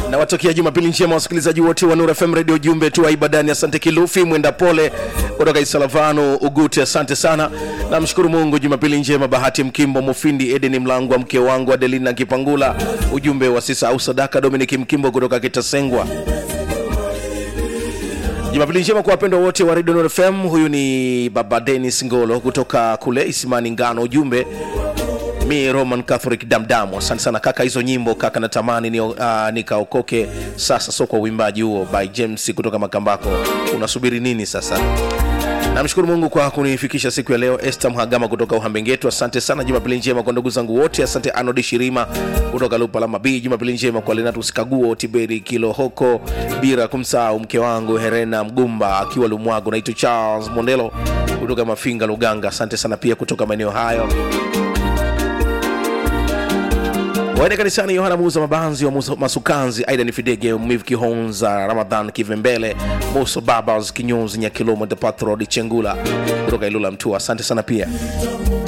nawatakia jumapili njema wasikilizaji wote wa Nuru FM radio jumbe tu wa ibadani asante kilufi mwenda pole kutoka isalavano ugute asante sana namshukuru mungu jumapili njema bahati mkimbo mufindi edeni mlangwa mke wangu adelina kipangula ujumbe wa sisa au sadaka dominik mkimbo kutoka kitasengwa jumapili njema kwa wapendwa wote wa radio Nuru fm huyu ni baba denis ngolo kutoka kule isimani ngano ujumbe mi roman catholic damdamu asante sana kaka hizo nyimbo kaka natamani ni, uh, nikaokoke sasa so kwa uimbaji huo by james kutoka makambako unasubiri nini sasa namshukuru mungu kwa kunifikisha siku ya leo este mhagama kutoka uhambengetu asante sana jumapili njema kwa ndugu zangu wote asante anodi shirima kutoka lupalama b jumapili njema kwa lenatus kaguo tiberi kilohoko bila kumsahau mke wangu herena mgumba akiwa lumwago naitwa charles mondelo kutoka mafinga luganga asante sana pia kutoka maeneo hayo waende kanisani yohana muuza mabanzi wa Musa- masukanzi aidan fidege miv kihonza ramadhan kivembele muso babas kinyonzi nyakilomo de patrod chengula kutoka ilula mtua asante sana pia